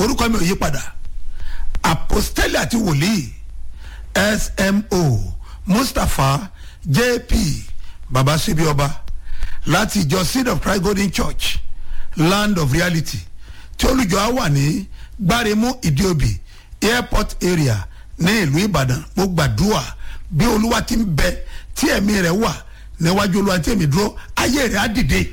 orúkọ mi ò yí padà apostoli àti wòlíì smo mustapha jp baba sebi ọba láti ìjọ seed of christ golden church land of reality tí olùjọ á wà ní gbáremú ìdíòbí airport area ní ìlú ìbàdàn mo gbàdúrà bí olúwa ti ń bẹ tí ẹ̀mí rẹ̀ wà níwájú olúwa tí èmi dúró ayé rẹ̀ á dìde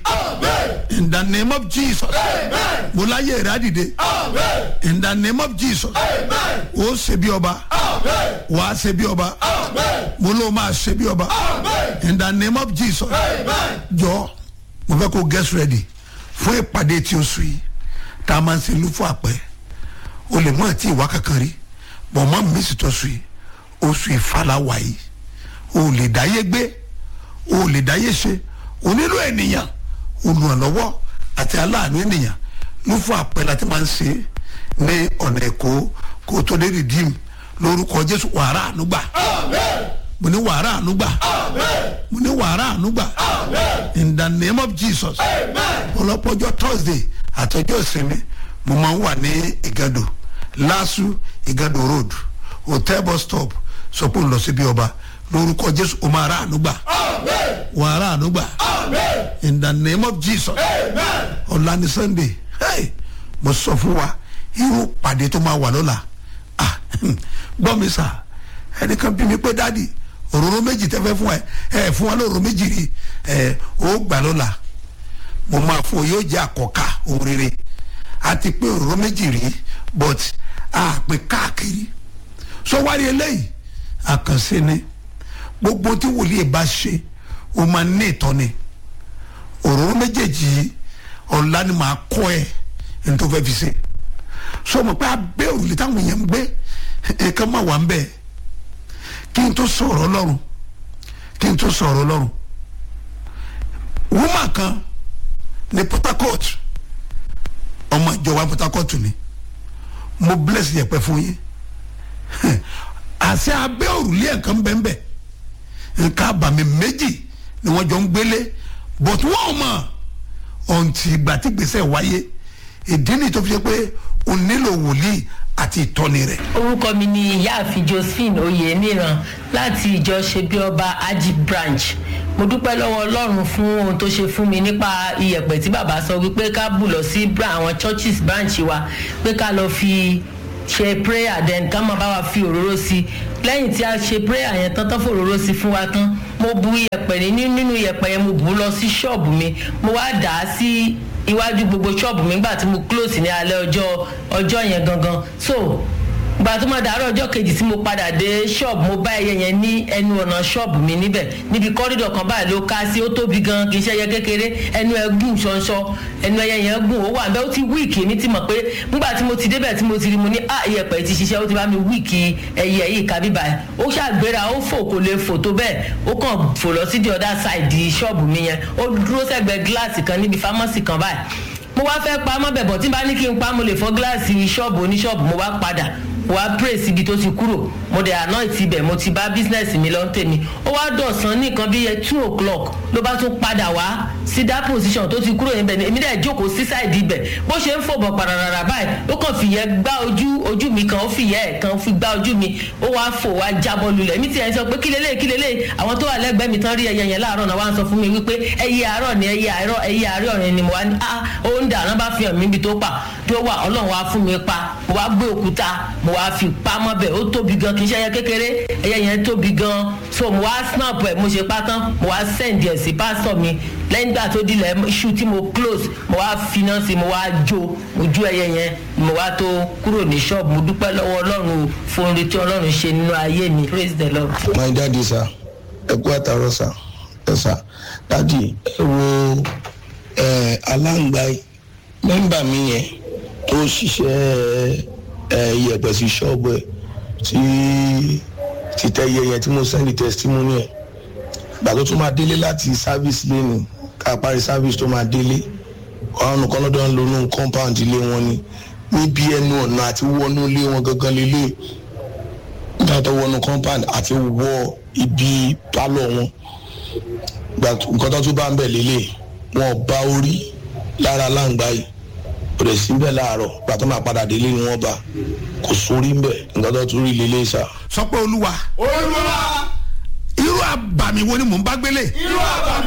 in the name of jesus mo láyé rẹ̀ á dìde in the name of jesus ó ṣe bí ọba wà á ṣe bí ọba mo ló máa ṣe bí ọba in the name of jesus jọ mo fẹ́ kó get ready fún ìpàdé tí o sùn yìí tá a máa ń ṣe lúfọ àpẹ o lè mú àti ìwà kankan rí bọ̀ mọ́ mi sì tọ́ sùn yìí oṣù ìfàlàwà yìí o lè dáyé gbé o lè dáyé ṣe o nílò ènìyàn olùrànlọ́wọ́ àti aláàánú ènìyàn lúfọ àpẹ láti máa ń ṣe ní ọ̀nà ẹ̀kọ́ kó o tó dé rìdíìmù lórúkọ jésù wàrà ànúgbà mo ní wàrà ànúgbà mo ní wàrà ànúgbà in the name of jesus ọlọ́pọ̀jọ́ thursday àtọ́jọ́ ìsinmi mo máa ń wà ní ìgàdò lásù ìgàdò road hotel bus stop sọ pé ń lọ síbi ọba lórúkọ jésù o máa rà ànúgbà wàrà ànúgbà in the name of jesus ọ̀la ní sunday hey, mo sọ fún wa irú pàdé tó máa wà lọ́la ah gbọ́ mi sà ẹnìkan bí mi pé dáàdi òróró méjì tẹ́ fẹ́ fún ẹ ẹ fún wa lóróró méjì rí ẹ ó gbà lọ́la mo máa fún ọ yóò jẹ́ àkọ́kà ohun rere àti pé òróró méjì rí but a pè káàkiri sọ wárí eléyìí àkànṣe ni gbogbo tí wòlíì bá ṣe o máa ní ìtọ́ni òróró méjèèjì yìí ọ̀la ni màá kọ́ ẹ ẹni tó fẹ́ fi ṣe sọ ma pé abẹ́ òrùlé táwọn èèyàn ń gbé nǹkan máa wà ń bẹ̀ kí n tó sọ̀rọ̀ ọlọ́run kí n tó sọ̀rọ̀ ọlọ́run woman kan ní port harcourt ọmọ ìjọba port harcourt ni mo bless yẹpẹ fún yín àṣẹ abẹ́ òrùlé ẹ̀kan bẹ́ẹ̀ nǹkan àbàmì méjì ni wọ́n jọ ń gbélé but wọ́n mọ̀ ọ̀ǹtì ìgbà tí gbèsè wáyé ìdí ni tó fi ṣe pé o nílò wòlíì àti ìtọ́ni rẹ̀. orúkọ mi ni ìyáàfin josephine oyeniran láti ìjọ ṣebí ọba aji branch mo dúpẹ́ lọ́wọ́ ọlọ́run fún ohun tó ṣe fún mi nípa iyẹ̀pẹ̀ tí bàbá sọ wípé ká bù lọ sí àwọn churches branch wa pé ká lọ fi ṣe prayer then ká máa bá wa fi òróró sí i lẹ́yìn tí a ṣe prayer yẹn tán tán fòróró sí fún wa tán mo bu iyẹ̀pẹ̀ ní nínú iyẹ̀pẹ̀ yẹn mo bù ú lọ sí ṣọ́ọ̀bù mi mo wá dà á sí iwájú gbogbo ṣọ́ọ̀bù mi nígbà tí mo close ní alẹ́ ọjọ́ ọjọ́ yẹn gangan so gbà tó máa dàárọ̀ ọjọ́ kejì tí mo padà dé ṣọ́ọ̀bù mo bá ẹyẹ yẹn ní ẹnu ọ̀nà ṣọ́ọ̀bù mi níbẹ̀ níbi kọ́rídọ̀ kan báyìí ló ká sí ó tóbi gan kì í ṣe ẹyẹ kékeré ẹnu ẹ gùn ṣanṣọ ẹnu ẹyẹ yẹn gùn ó wà bẹ́ẹ̀ ó ti wíìkì mi ti mọ̀ pé nígbà tí mo ti débẹ̀ tí mo ti rí mo ní ah iyẹ̀pẹ̀ ti ṣiṣẹ́ ó ti bá mi wíìkì ẹyẹ yìí ká bíbá ẹ̀ ó ṣàgbéra ó fò kò lè fò tó bẹ́ẹ̀ ó kàn fò lọ sí the other side ṣọ́ọ̀bù mi yẹn ó dúró sẹ́gbẹ̀ẹ́ gíláàsì kan níbi fámọ́sì kan báyìí mo wá fẹ́ pa mọ́ bẹ̀bọ̀ tí n bá ní kí n pa mo lè fọ́ gíláàsì ṣọ́ọ̀bù oníṣọ́ọ̀bù mo wá padà wá pray síbi tó ti kúrò mo dẹ̀ anoint ibẹ̀ mo ti bá business mi lọ tèmi ó wá dọ̀sán ní nǹkan bíi two o'clock ló bá tún padà wá sí that position tó ti kúrò níbẹ̀ ni èmi dẹ̀ jókòó sí side ibẹ̀ bó ṣe ń fòbọ̀ pararara báyìí ó kàn fìyẹ́ gbá ojú ojú mi kan ó fìyẹ́ ẹ̀ kan fi gbá ojú mi ó wá fò wá jábọ́ lulẹ̀ èmi tiẹ̀ sọ pé kí lélẹ̀ kí lélẹ̀ àwọn tó wà lẹ́gbẹ̀ẹ́ mi tán rí ẹyẹ yẹn láàárọ̀ náà wá ń sọ fún mi wípé ẹyẹ àárọ̀ ni ẹyẹ àárọ̀ ẹyẹ àárọ̀ yẹn ni mo wá ní ah ó ń dà náà bá fi hàn mí ibi tó pa tó wà ọlọ́run wá fún mi pa mo wá gbé òkúta mo wá fi pamọ́ bẹ̀ ó tóbi gan kì í ṣe ẹyẹ kékeré ẹyẹ yẹn tóbi gan so mo wá snap ẹ̀ mo ṣe pátán mo wá send ẹ̀ sí pásítọ̀ mi lẹ́yìn ìgbà tó dilẹ̀ iṣu tí mo close mo wá finá sí mo wá jó ojú ẹyẹ yẹn mo wá tó kúrò ní ṣọ́ọ̀bù mo dúpẹ́ lọ́wọ́ ọlọ́run fún orin tí ọlọ́run ṣe nínú ayé mi praise the lord. my daddy sir ẹ kú àtàrọ sir ẹ sir daddy ẹ wo ẹ aláǹgbá mẹ́mbà mi yẹn tó ṣiṣẹ́ ẹ iyẹ̀pẹ̀ sí ṣọ́ọ̀bù ẹ̀ tí títẹ̀ iye yẹn tí mo sẹ́ndì testimony ẹ̀ gbà tó tún máa délé láti service lẹ́nu ká parí service tó máa délé ọ̀run kan lọ́dọ̀ ń lo inú compound ilé wọn ni níbi ẹnu ọ̀nà àti wọnú ilé wọn gangan lélẹ̀ nígbà tó wọnú compound àti wọ ibi pálọ̀ wọn gbà nǹkan tó tún bá ń bẹ̀ lélẹ̀ wọn bá orí lára láǹgbá yìí kò dẹ̀ sí bẹ́ẹ̀ láàárọ̀ pàtó máa padà délé ni wọ́n bá kò sórí ń bẹ̀ nǹkan tó tún rí lélẹ́ sà. sọ pé olúwa olúwa irú àbàmì wo ni mò ń bá gbélé irú àbàmì